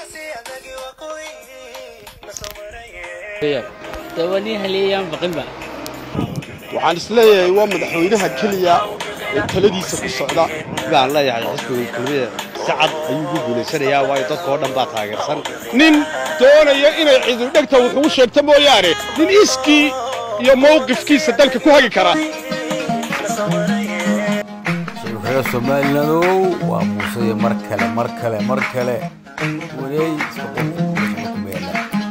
dawani haleeyaan baqinba waxaan isleeyahay waa madaxweynaha keliya ee taladiisa ku socda baan leeyahay xisbiga kulmiye si cad ayuu ugu guulaysanayaa waayo dadka oo dhan baa taageersan nin doonaya inay cidudhegta wuxuu sheegta mooyaane nin iskii iyo mawqifkiisa dalka ku hagi kara reer somalilandow waa muuse iyo mar kale mar kale mar kale wareey iska qofka meesha ku meela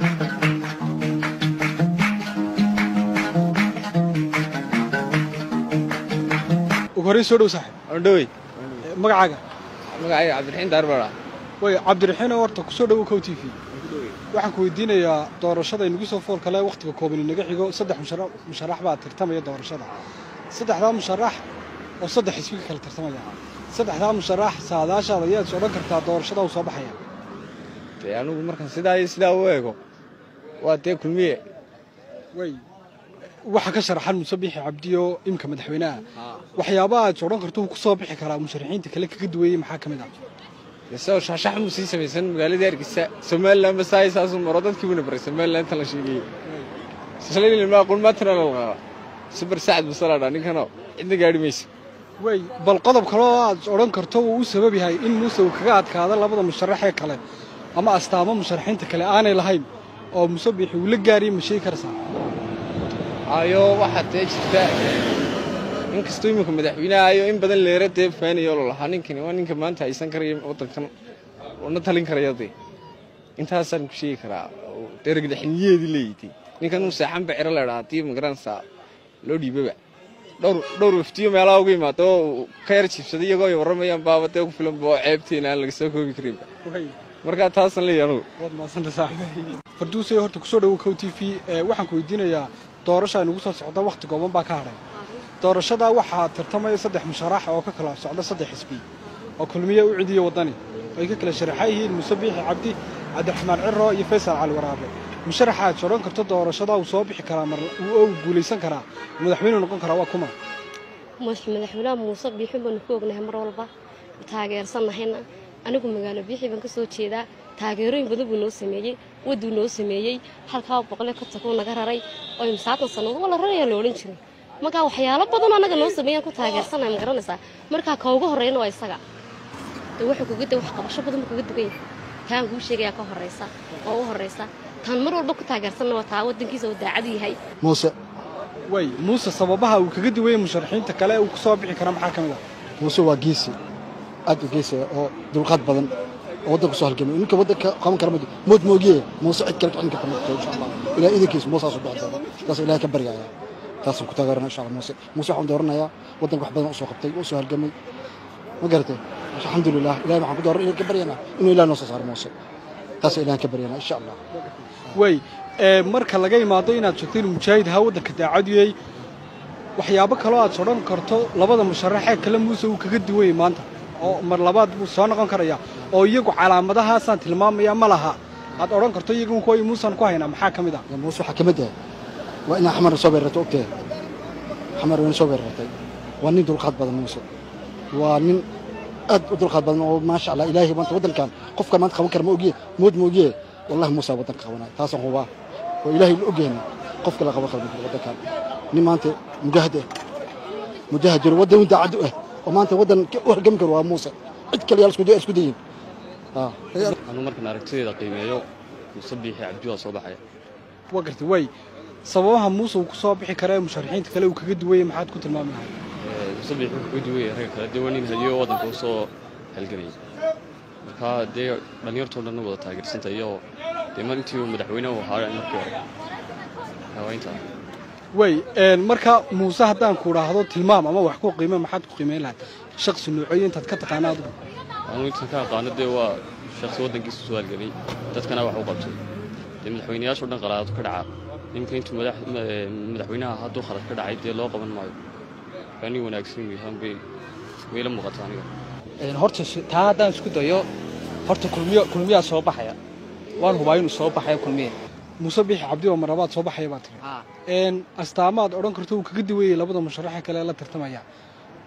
ugu horreyn soo dhow saaxib ondhowey magacaaga magacayga cabdiraxiin daarbara way cabdiraxiinoo horta kusoo dhowo kow t v waxaan ku weydiinayaa doorashada inagu soo fool kale wakhtiga kooban inaga xigo saddex mushara musharax baa tartamaya doorashada saddexdaa musharax oo saddex xisbi ka kala tartamaya saddexdaa musharax saadaashaada ayaad is odhan kartaa doorashada uu soo baxaya dee anugu markaan sidaa iyo sidaa u eego waa dee kulmiye way waxa ka sharaxan muuse biixi cabdiyo imka madaxweynaha waxyaabaha aad is odhan karto uu ku soo bixi karaa musharaxiinta kale kaga duweeyey maxaa ka mid ah isagoo shaashax muu sii samaysan magaalada hargeysa somalilan basaay saasuu maro dadkii buuna baray somalilan inta la sheegayey shalay aqoon maatana la qaaba subar sacad basaladha ninkanoo cidna gaadhi mayso way bal qodob kaloo aad is odhan karto uu u sabab yahay in muuse uu kaga adkaado labada musharax ee kale ama astaamo musharaxiinta kale aanay lahayn oo muuse biixi uu la gaariyey ma sheegi karaysaa ayo waxaa dee jirta inkastoo iminka madaxweynaha ayo in badan leera dee faanayo lo lahaa ninkani waa ninka maanta haysan karaya waddankan na talin karaya dee intaasaan ku sheegi karaa dee ragdaxniyeedii leeyitay ninkan uu seexan baciro leedhaa haddii magaranaysaa loo dhiibaba dhowr dhowr waftiyo meelaha uga yimaado oo ka yar jiibsaday iyagoo ay warramayaan baaba dee ku filanba oo ceebteena aan laga soo koobi karinba markaa taasaan leeyahay anugu waad mahadsanta saaxiib farduusay horta kusoo dhowo kow t v waxaan ku weydiinayaa doorasha inugu soo socda wakhti gooban baa ka hadhay doorashada waxaa tartamaya saddex musharax oo ka kala socda saddex xisbi oo kulmiye u cidiyo waddani ay ka kala sharaxan yihiin muuse biixi cabdi cabdiraxmaan ciro iyo faysal cali waraabe musharaxa aad sodhan karto doorashada uu soo bixi karaa mar oo uu guulaysan karaa madaxweyne noqon karaa waa kuma madaxweynaha muuse biixi baanu ku ognahay mar walba taageersannahayna anigu magaalo biixi baan ka soo jeedaa taageerooyin badan buu noo sameeyey waduu noo sameeyey halkaa boqole ka takuu naga raray oo imsaatan sannadood waa la rarayaa la odhan jiray markaa waxyaalo badanoo annaga noo sameeyaan ku taageersannahay ma garanaysaa markaa ka ugu horreeyana waa isaga de wuxuu kuga de wax qabasho badan buu kaga dugan yahay taan kuu sheegayaa ka horraysa oo u horraysa taan mar walba ku taageersanna waa taa waddankiisa uu daacad yahay muuse way muuse sababaha uu kaga duwayay musharaxiinta kale uu ku soo bixi karaa maxaa ka mid ah muuse waa geesi aad u geesi oo dulqaad badan oo waddanka soo halgamay ninka waddanka qaban kara mood moogiye muuse cid kale kicin karta ma jirto insha allah ilaah idankiisa muusaasu bixi doona taas ilahay ka baryaya taasaan ku taageerana insha allah muuse muuse waxaan dooranayaa waddanka wax badan u soo qabtay u soo halgamay ma garatay alxamdulilah ilahay waxaan ku dooran inaan ka baryanaa inuu ilaah noo soo saaro muuse taas ilahan ka baryanaa insha allah way marka laga imaado inaad sheegto inuu mujaahid ahaa waddanka daacadiyey waxyaabo kaloo aad sodhan karto labada musharaxee kale muuse uu kaga duwayay maanta oo mar labaad buu soo noqon karaya oo iyagu calaamadahaasaan tilmaamaya ma laha aad odhan karto iyagu kuwa muusan ku haynaa maxaa ka mid ah muuse waxaa ka mid ah waa inaa xamar soo beerartay ogtee xamar wayna soo beerartay waa nin dulqaad badan muuse waa nin aad u dulqaad badan oo maasha allah ilaahay maanta waddankan qofkan maanta qaban kara ma ogiye mood ma ogiye wallahi muuse waddanka qabanaya taasaan hubaa oo ilaahay la ogyahay qof kale qaban kara waddankan nin maanta mujaahid ah mujaahid jiro waddan uu daacad u ah oo maanta waddan u halgami karo waa muuse cid kale yaa isku isku dayin anu markaan aragtideeda qiimeeyo muuse biixi cabdi waa soo baxaya waa gartay way sababaha muuse uu ku soo bixi kara ee musharaxiinta kale uu kaga duwayay maxaad ku tilmaami lahay muuse biixi wuxuu kaga duwaya ragga kale dee waa nin hadiyo waddanka u soo halgamayay marka dee dhallinyartoo dhan wada taageersanta iyo dee mar intii uu madaxweyne u ahaa markii hore hawaaynta way marka muuse haddaan ku idhaahdo tilmaam ama wax ku qiime maxaad ku qiimeyn lahayd shaksi noocooyo intaad ka taqaana adigu anu intan ka aqaano dee waa shaksi waddankiisa soo halgamay dadkana wax u qabtay dee madaxweynayaashoo dhan qalaado ka dhaca ninka intuu madaxweynaha hadduu khalad ka dhacay dee loo qaban maayo waa nin wanaagsan yahaan bay wayla muuqata aniga horta taa haddaan isku dayo horta kulmiyo kulmiyaa soo baxaya waan hubaa inuu soo baxaya kulmiye muuse biixi cabdi oo marabaad soo baxaya baa tiri astaamaad odhan karto uu kaga duwayay labada musharaxe kale ee la tartamaya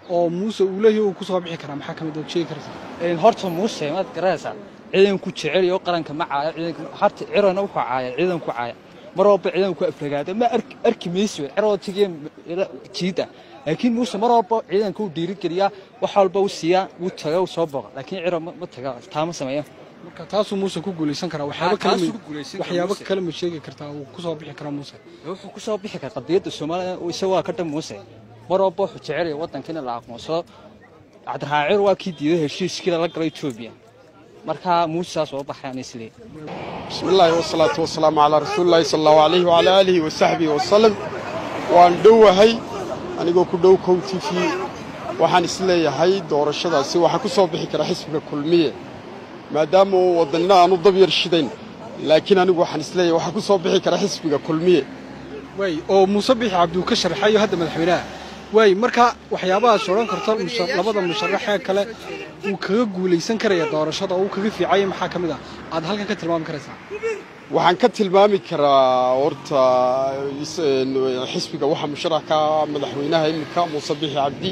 oo muuse uu leeyahay uu ku soo bixi karaa maxaa ka mid ah sheegi karaysaa Een, horta muuse maad garanaysaa ciidanku jecel iyo qaranka ma caaya ciidanka harta cirana wuxuu caaya ciidanku caaya mar walba ciidanku aflagaada ma arki arki maysi ciroo tigeen jiida laakiin muuse mar walba ciidanka uu dhiirigeliyaa wax walba uu siiyaa wuu taga uu soo boqa laakiin ciro ma ma taga taama sameeya marka taasuu muuse ku guulaysan karaa waxyaabo Ah, kale taasuu ma ku guulaysan karaa waxyaabo Muuse. kale ma sheegi kartaa uu ku soo bixi karaa muuse wuxuu ku soo bixi karaa qadiyadda Soomaaliya oo isagu waa ka dhan muuse mar walba wuxuu jecel yahay waddanka in la aqoonsado cabdiraxmaan waa kii diiday heshiiskii la galay Ethiopia marka muuse saas oo baxayaan islee بسم الله والصلاة والسلام على رسول الله صلى الله عليه وعلى آله وصحبه وسلم waan dhowahay anigoo ku dhow kow t v waxaan isleeyahay doorashadaasi waxaa ku soo bixi kara xisbiga kulmiye maadaama uu wadanina aanu dab yar shidayn laakiin anigu waxaan isleeyahay waxaa ku soo bixi kara xisbiga kulmiye waay oo muuse bixi cabdi uu ka sharxayo hadda madaxweynaha waay marka waxyaabahaas odhan karta musha- labada musharaxee kale uu kaga guulaysan karaya doorashada oo uu kaga fiicaya maxaa ka mid ah aad halkan ka tilmaami karaysaa waxaan ka tilmaami karaa horta is- een, xisbiga waxaa musharax ka ah madaxweynaha iminka muuse bixi cabdi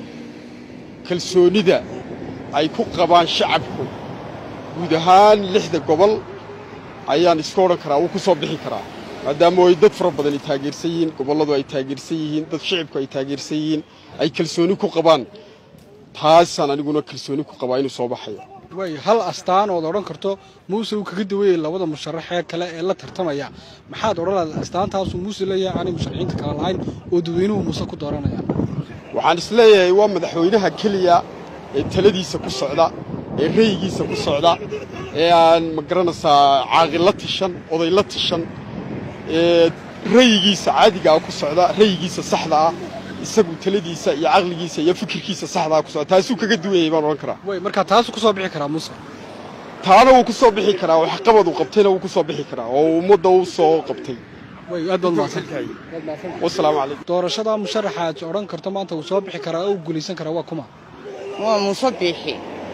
kalsoonida ay ku qabaan shacabku guud ahaan lixda gobol ayaan iska odhan karaa wuu ku soo bixi karaa maadaama ay dad fara badan ay taageersan yihiin gobolladu ay taageersan yihiin dad shicibku ay taageersan yihiin ay kalsooni ku qabaan taasaan aniguna kalsooni ku qabaa inuu soo baxayo waay hal astaan ood odhan karto muuse uu kaga dawayay labada musharaxee kale ee la tartamaya maxaad odhan lahayd astaantaasuu muuse leeyahay aanay musharaxiinta kale lahayn oo dadweynuhu muuse ku dooranayaan waxaan isleeyahay waa madaxweynaha keliya ee taladiisa ku socda ee rayigiisa ku socda ee aan ma garanaysaa caaqil la tashan oday la tashan ee rayigiisa caadiga ah ku socda rayigiisa saxda ah isagu taladiisa iyo caqligiisa iyo fikirkiisa saxda ah ku socda taasuu kaga duwayay baan odhan karaa waay marka taasuu ku soo bixi karaa muuse taana wuu ku soo bixi karaa waxqabad uu qabtayna wuu ku soo bixi karaa oo ummadda u soo qabtay waay aad baad mahadsantahay Aad mahadsantahay. wasalaamu calaykum doorashada musharaxa aad odhan karto maanta uu soo bixi karaa oo uu guulaysan karaa waa kuma waa muuse biixi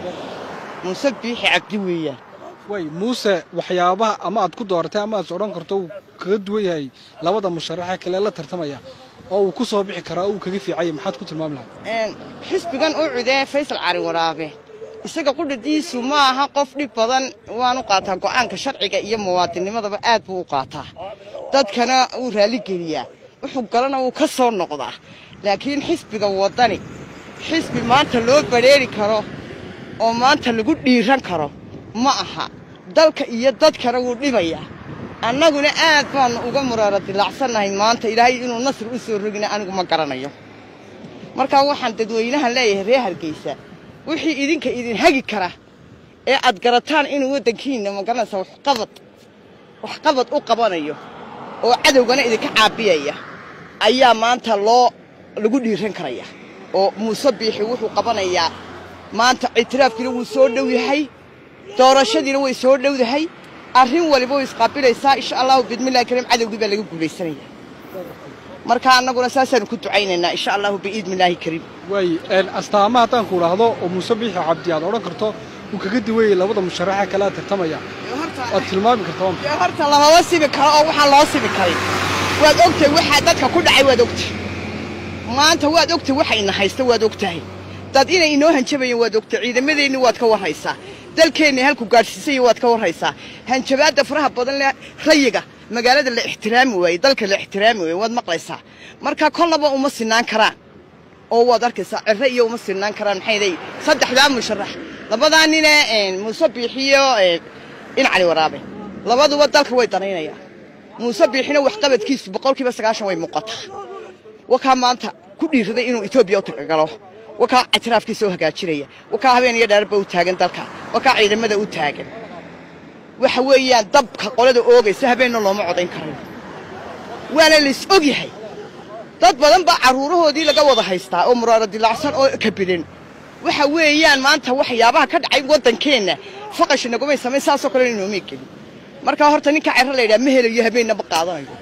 muuse biixi cabdi weeyaan waay muuse waxyaabaha ama aad ku dooratay ama aad odhan karto uu kaga duwan yahay labada musharaxee kale la tartamaya oo uu ku soo bixi karaa oo uu kaga fiicaya maxaad ku tilmaami lahayd Een, xisbigan u cudee faysal cali waraabe isaga qudhadiisu ma aha qof dhib badan waanu qaataa go'aanka sharciga iyo muwaadinimadaba aad buu u qaataa dadkana wuu raalligeliyaa wuxuu galana wuu ka soo noqdaa laakiin xisbiga waddani xisbi maanta loo badheeri karo oo maanta lagu dhiiran karo ma aha dalka iyo dadkana wuu dhibayaa annaguna aad baannu uga muraara dilaacsannahay maanta ilaahay inuu nasri u soo rogina anigu ma garanayo markaa waxaan dadweynahan leeyahay reer hargeysa wixii idinka idin hagi kara ee aad garataan inuu waddankiinna magaranaysa waxqabad waxqabad u qabanayo oo cadowgana idinka caabiyaya ayaa maanta loo lagu dhiiran karaya oo muuse biixi wuxuu qabanayaa maanta ictiraafkiina wuu soo dhow yahay doorashadiina way soo dhowdahay arrin waliba way isqaabilaysaa insha allahu bidmillahi kariim cadowgii baa laga guulaysanaya marka annaguna saasaanu ku ducaynaynaa insha allahu biidnillaahi kariim waay een, astaama haddaan ku idhaahdo oo muuse biixi cabdi aad odhan karto uu kaga duwayay labada musharaxee kale aad tartamaya waad tilmaami kartaa waa maxay? dee horta lamama sibi karo oo waxaan loo sibi karin waad ogtahay waxaa dadka ku dhacay waad ogtahay maanta waad ogtahay waxa ina haysta waad ogtahay dad inay inoo hanjabayeen waad ogtahay ciidamadeenni waad ka warraysaa dalkeenni halku gaadhsiisaya waad ka warraysaa hanjabaadda faraha badan leh rayiga magaalada la ixtiraami waayey dalka la ixtiraami waayey waad maqlaysaa marka kollaba uma sinaan karaan oo waad arkaysaa cirre iyo uma sinaan karaan maxay leeyihin saddexdaa musharax labadaa nine een, muuse biixiyo een, in cali waraabe labaduba dalka way danaynayaan muuse biixina waxqabadkiisu boqolkiiba sagaashan way muuqataa wakaa maanta ku dhiiraday inuu etoobiya u tagagalo wakaa ictiraafkiisa u hagaajinaya wakaa habeen iyo dheerba u taagan dalka wakaa ciidamada u taagan waxa weeyaan dabka qolada oogaysa habeenna looma codayn karayo waana lais og yahay dad badan baa carruurahoodii laga wada haystaa oo muraaro dilaacsan oo kabilan waxa weeyaan maanta waxyaabaha ka dhacay waddankeenna faqashi nagumay samayn saasoo kale inoomay gelin marka horta ninka cerro la yidhaha ma helayo habeenna ma qaadanayo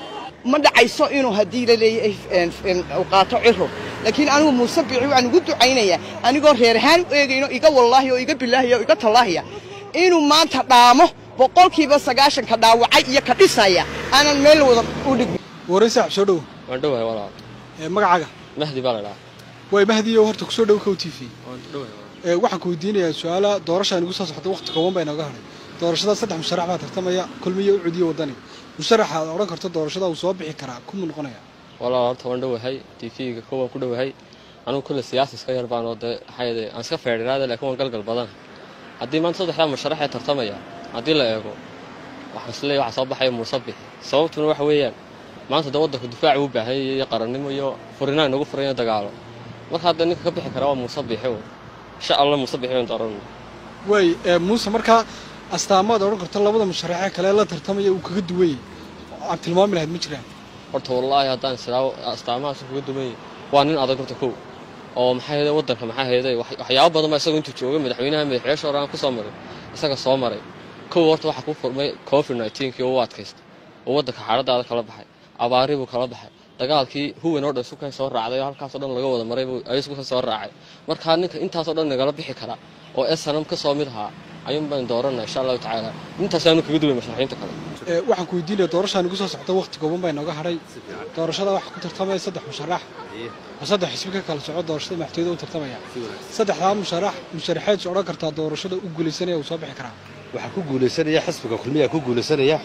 ma dhacayso inuu haddii la leeyahay een, een, uu qaato ciro laakiin anigu muuse biixi waxaan ugu ducaynayaa anigoo reer ahaan u eegayno iga wallaahi oo iga bilaahi oo iga tallaahiya inuu maanta dhaamo boqolkiiba sagaashanka dhaawacay iyo ka dhisaya aanan meel wada u dhigin waraysa soo dhow waan dhowahay walaal ee, magacaaga mahdi baa la dhahaa way mahdiyo horta kusoo dhow kow t v ee waxaan ku weydiinayaa su-aala doorasha inugu soo socota waqti kooban baa inooga hadhay doorashada saddex musharax baa tartamaya kulmiyo u cudiyo wadani musharaxa aad odhan karto doorashada uu soo bixi karaa kumuu noqonaya walaal horta waan dhowahay tv-ga kowaan ku dhowahay anugu kulle siyaasa iska yar baan oo dee maxaa aan iska feedhiraada laakiin waan galgal badan haddii maanta saddexdaa musharax ee tartamaya haddii la eego waxaan isleeyahay waxaa soo baxaya muuse bixi sababtuna waxa weeyaan maanta dee waddanku difaac uu baahan yahay iyo qarannimo iyo furinaan inagu furan iyo dagaalo marka hadda ninka ka bixi kara waa muuse bixi un insha allah muuse bixi baan dooranayna way ee muuse markaa astaamaad odhan karto labada musharaxee kale la tartamaya uu kaga duwayay oo aad tilmaami lahayd ma jiraan horta wallaahi haddaan islaawo astaamahaas kaga duwan yahay waa nin adag horta kow oo maxaa yeelay waddanka maxaa yeelay wax- waxyaabo badan baa isagu intuu joogay madaxweynaha madaxweyaasha hore aan ku soo maray isaga soo maray kow horta waxaa ku furmay covid 19 kii oo u adkaystay oo waddanka xaaladaada kala baxay abaari buu kala baxay dagaalkii huwan oo dhan sukan soo raacday oo halkaasoo dhan laga wada maray buu ayisku soo raacay markaa ninka intaasoo dhan nagala bixi kara oo snm ka soo mid ahaa ayuun baan dooranaa insha allahu tacaala intaas aanu kaga duway musharaxiinta kale ee waxaan ku weydiinaya doorasha inugu soo socota waqti kooban baa inooga hadhay doorashada waxaa ku tartamaya saddex musharax oo saddex xisbi ka kala soco doorashada madaxtooyada u tartamaya saddexdaa musharax musharaxeed is odhan kartaa doorashada u guulaysanaya uu soo bixi karaa waxaa ku guulaysanaya xisbiga kulmiyaa ku guulaysanaya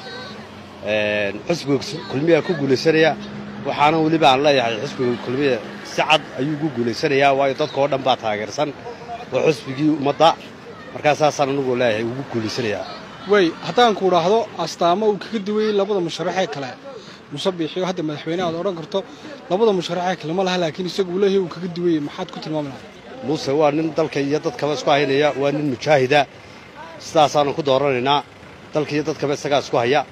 een, xisbiga kulmiyaa ku guulaysanaya waxaana weliba aan leeyahay xisbiga kulmiya si cad ayuu ku guulaysanayaa waayo dadka oo dhan baa taageersan waa xisbigii ummadda markaa saasaan anigu leeyahay ugu guulaysanayaa way haddaan ku idhaahdo astaamo uu kaga duwayey labada musharaxee kale muuse biixiyo hadda madaxweyne aad odhan karto labada musharaxee kale ma laha laakiin isagu uu leeyahay uu kaga duwayey maxaad ku tilmaami lahayd muuse waa nin dalka iyo dadkaba isku haynaya waa nin mujaahida sidaasaanu ku dooranaynaa dalka iyo dadkaba isagaa isku haya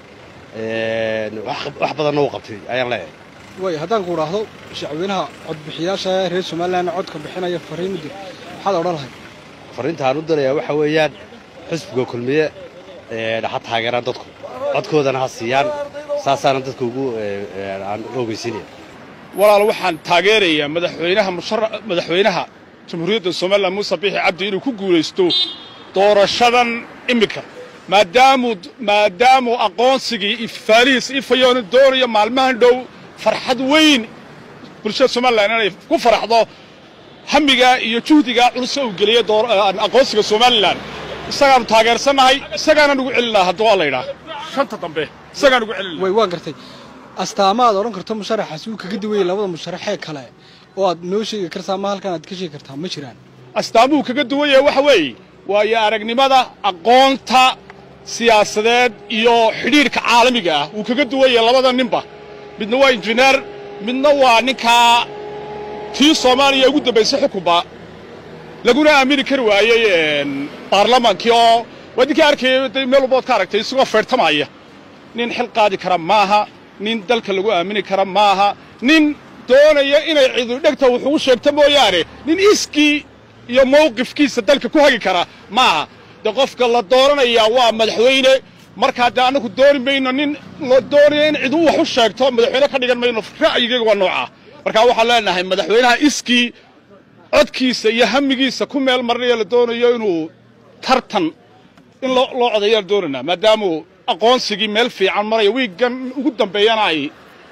een, wax wax badanna uu qabtay ayaan leeyahay way haddaan ku idhaahdo shacweynaha codbixiyaasha reer somalilan codka bixinaya fariin mudir maxaad odhan lahayd fariinta aan u dirayaa waxa weeyaan xisbiga kulmiye een, ha taageeraan dadku codkoodana ha siiyaan saasaana dadka ugu ee, ee, aan ogeysiinaya walaal waxaan taageerayaa madaxweynaha mushara- madaxweynaha jamhuuriyadda somalilan muuse biixi cabdi inuu ku guulaysto doorashadan iminka maadaamuu maadaamuu aqoonsigii ifaalihiis ifayoona doonayo maalmahan dhow farxad weyn bulshada somalilan inay ku faraxdo hamigaa iyo juhdigaa culus uu geliyey door- aqoonsiga somalilan isagaanu taageersannahay isagaana nugu celinaa hadduu waa laydhaa shanta dambe isagaan ugu celin way waa gartay astaama aad odhan karto musharaxaasi uu kaga duwayey labada musharaxee kale oo aad noo sheegi kartaa ma halkan aad ka sheegi kartaa ma jiraan astaamuhu kaga duwan yahay waxa weeye waayo aragnimada aqoonta siyaasadeed iyo xidhiidhka caalamiga ah wuu kaga duwan yahay labada ninba midna waa injineer midna waa ninkaa tii soomaaliya ugu dambaysay xukunba laguna aamini kari waayey een, baarlamaankii oo waa ninkii arkayay dee meel walbood ka aragtay isagoo feertamaya nin xil qaadi kara maaha nin dalka lagu aamini kara maaha nin doonaya inay cidu dhegta wuxuu u sheegto mooyaane nin iskii iyo mawqifkiisa dalka ku hagi kara maaha dee qofka la dooranayaa waa madaxweyne markaa dee annagu dooni mayno nin la doonaya in cidu wax u sheegto madaxweyne ka dhigan mayno ra'yigayga waa noocaa markaa waxaan leenahay madaxweynaha iskii codkiisa iyo hamigiisa ku meel marinaya la doonayo inuu tartan in loo loo codeeyaan doonaynaa maadaamuu aqoonsigii meel fiican maraya wiiggan ugu dambeeyana ay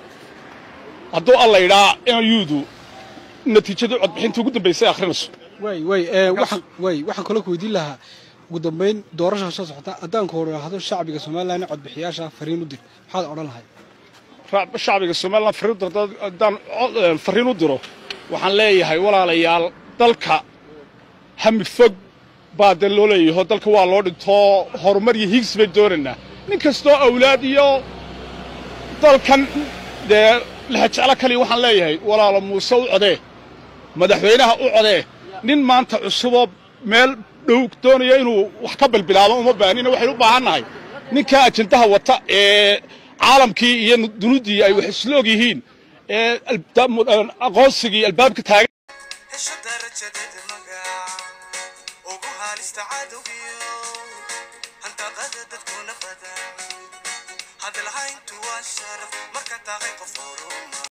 hadduu alla yidhaa inayuudu natiijadii codbixintii ugu dambaysay akhrinayso way way ee waxaan way waxaan kaloo ku weydiin lahaa ugu dambayn doorasha soo socota haddaan ku idhaahdo shacbiga somalilan codbixiyaasha fariin u dir maxaad odhan lahayd Ra- shacbiga somalilan fariin u diro haddaan cod- eh, fariin u diro waxaan leeyahay walaalayaal dalka hami fog baa dee loo leeyaho dalka waa loo dhintoo horumar iyo higsi bay doonaynaa nin kastoo awlaad iyo dalkan dee lexajeclo kaliya waxaan leeyahay walaalo muuse u codee madaxweynaha u codee nin maanta cusuboo meel dhow doonaya inuu wax ka bilbilaabo uma baahnina waxaynu u baahan nahay ninkaa ajendaha wata ee caalamkii iyo dunidii ay wax isla og yihiin ee albaab- aqoonsigii albaabka taagan hesho darajadeeda magac ugu haalista cadowgiyo handaqada dadkuna badan hadalhayntu waa sharaf marka tahay qof horuma